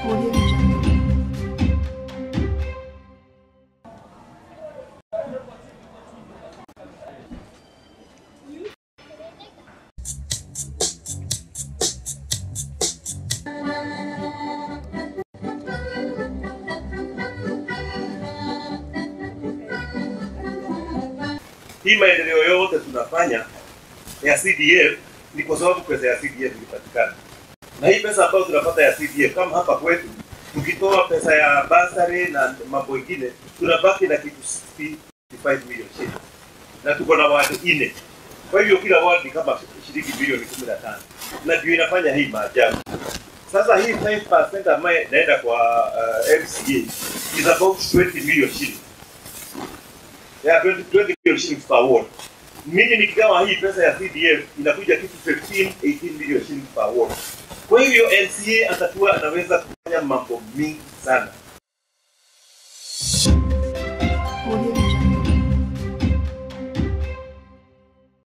Audio Jungle. hii maendeleo yote tunafanya ya CDF ni kwa sababu pesa ya CDF ilipatikana, na hii pesa ambayo tunapata ya CDF kama hapa kwetu, tukitoa pesa ya basari na mambo mengine, tunabaki na kitu 65 million shillings, na tuko na wadi nne. Kwa hivyo kila wadi ni kama shilingi bilioni 15, na ndio inafanya hii maajabu. Sasa hii 5% ambayo inaenda kwa uh, MCA is about 20 million shillings ya 20, 20 million shillings per ward. Mimi nikigawa hii pesa ya CDF inakuja kitu 15 18 million shillings per ward. Kwa hivyo MCA atakuwa anaweza kufanya mambo mingi sana.